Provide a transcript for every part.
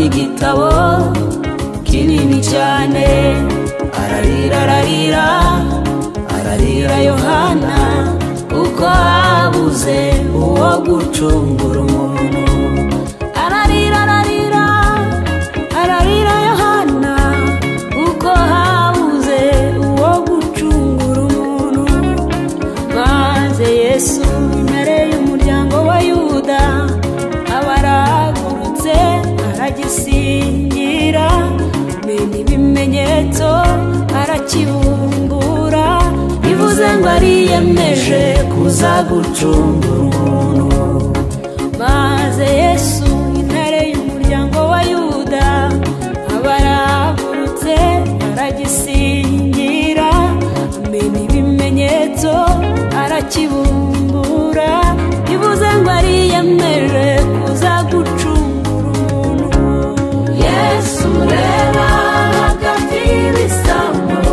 igitabo kinini cyane ararira ararira ararira yohana kuko habuze uwo gucungura umuntu ararira ararira ararira yohana kuko habuze uwo gucungura umuntu maze yesu imbere y'umuryango wa yuda abaragurutse aragisingira menya ibimenyetso arakibumbura bivuze ngo ariyemeje kuza gucungura umuntu maze yesu intare y'umuryango wa yuda abaragurutse aragisingira amenya ibimenyetso arakibumbura bivuze ngo ariyemeje kuza gucungura umuntu yesu reba hagati y'ibisambo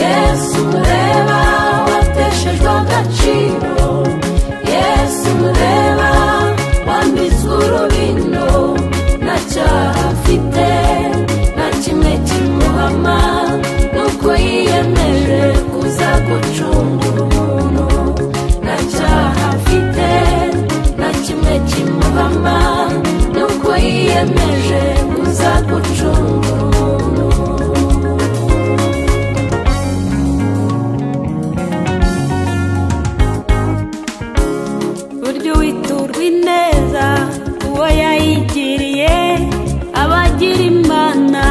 yesu reba wateshejwe agaciro yesu reba wambitswe urubindo nta cyaha afite nta kimwe kimuhama nuko yiyemeje kuza gucungura umuntu nta cyaha afite nta kimwe kimuhama nuko yiyemeje kuza gucungura umuntu burya uwiturwa ineza uwo yayigiriye aba agira imana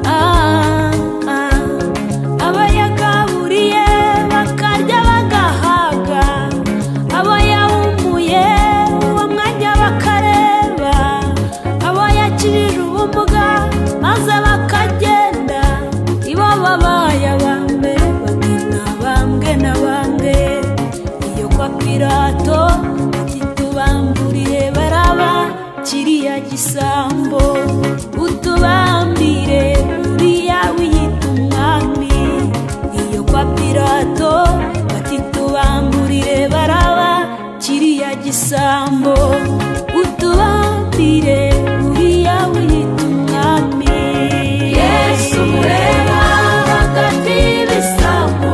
Ah, ah. abo yagaburiye bakarya bagahaga abo yahumuye uwo mwanya bakareba abo yakijije ubumuga maze bakagenda ibo babaye abambere bagina bambwe na bambwe iyo kwa pirato ati tubamburiye baraba kiriya gisambo utubambire uriya wiyita umwami iyo kwa pirato bati tubamburire baraba kiriya gisambo utubambire uriya wiyita umwami yesu ureba hagati y'ibisambo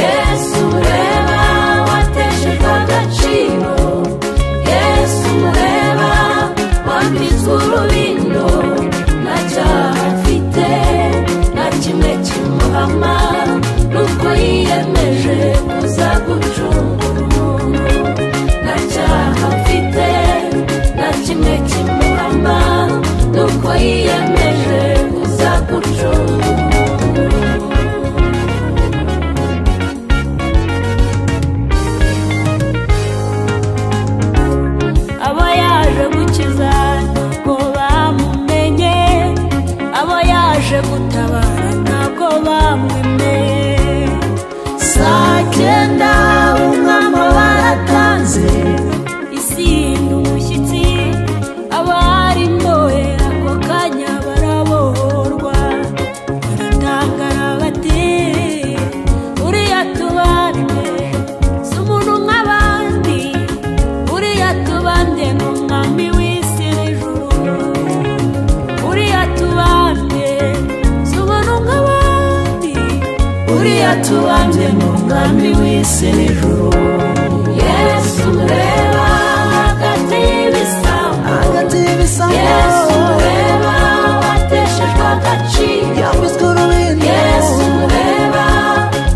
yesu ureba wateshejwe agaciro yesu ureba wambitswe urubindo nta cyaha afite nta kimwe kimuhama nuko yiyemeje kuza gucungura umuntu nta cyaha afite nta kimwe kimuhama nuko yiyemeje kuza gucungura umuntu abo yaje gukiza ntabwo bamumenye abo yaje gutabara ntabwo bamwimenye saa cyenda umwama baratanze isi ni umushyitsi abari mbohe ako kanya barabohorwa baratangara bati uriya tubande si umuntu nk'abandi uriya tubande ni umwami w'isi n'ijuru uriya tubande si umuntu nk'abandi uriya tubande ni umwami w'isi n'ijuru yesu ureba hagati y'ibisambo hagati y'ibisambo yesu ureba wateshejwe agaciro yambitswe urubindo yesu ureba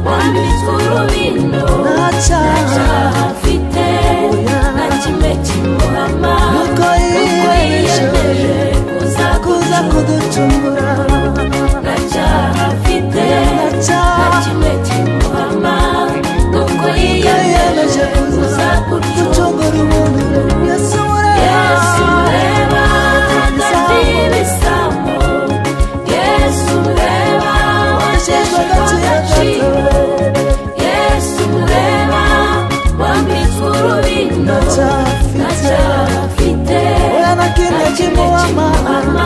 wambitswe urubindo nta cyaha cyaha afite nta kimwe kimuhama nuko yiyemeje kuza kuza kuducungura nta cyaha afite nta nta cyaha kimwe kimuhama nuko yiyemeje yiyemeje kuza kuza gucunga gucungura umuntu yesu yesu ureba ureba hagati y'ibisambo yesu ureba wateshejwe agaciro yesu ureba wambitswe urubindo nta cyaha nta afite cyaha afite we na kimwe kimuhama kimuhama